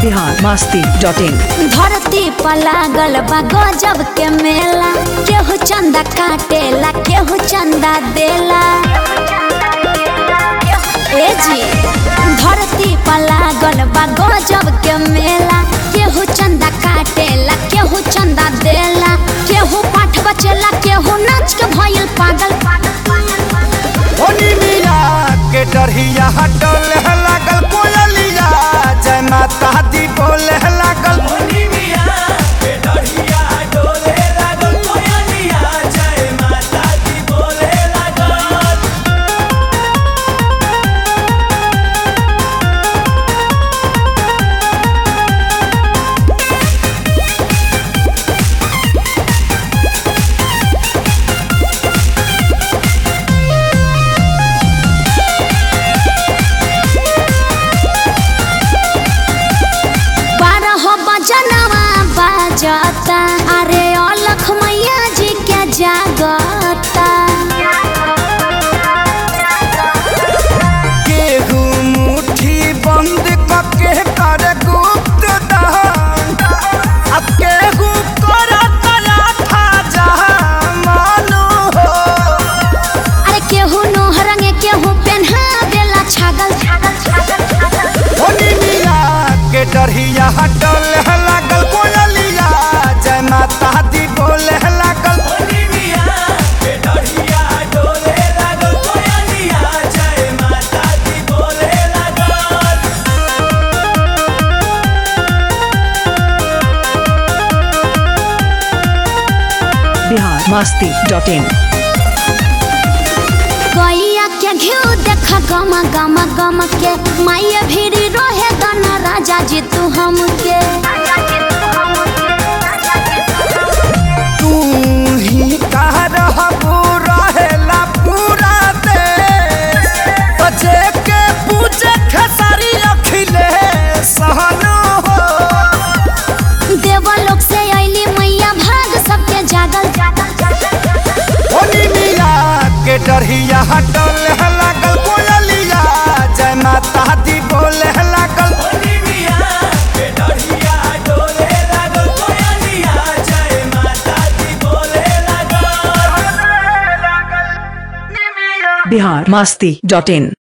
Bihar Masti dot in धरती पर लागल बा गजब के मेला केहू चंदा काटेला केहू चंदा देला ए जी धरती पर लागल बा गजब के मेला केहू चंदा काटेला केहू चंदा देला केहू पाठ बचेला केहू नाच के भइल पागल होनी मिया के डरहिया हटल लागल कोयलिया जय माता दी बोले लागल बारह बजनवा बाजता अरे अलख मैया जी के जागता केहू मुट्ठी बंद कके कर गुप्त दान अब केहू कर तया था जहां मानो हो अरे केहू नोह रंगे केहू पेन्हा देला छागल होनी मिया के डरहिया हटल लागल कोयलिया जय माता दी बोले लागल बिहार मस्ती डॉट इन गैया के घिउ देख गम गम गम के माये भीड़ी रहे गना राजा जी तू हमके तू ही कह रहबू रहेला पूरा देश बचे के पूजे खेसारी अखिले सहनो हो देवलोक से अइली मैया भाग सबके जागल होली मिया के डरहिया हटल लागल कोयलिया जय माता दी बोले लागल बिहार मस्ती डॉट इन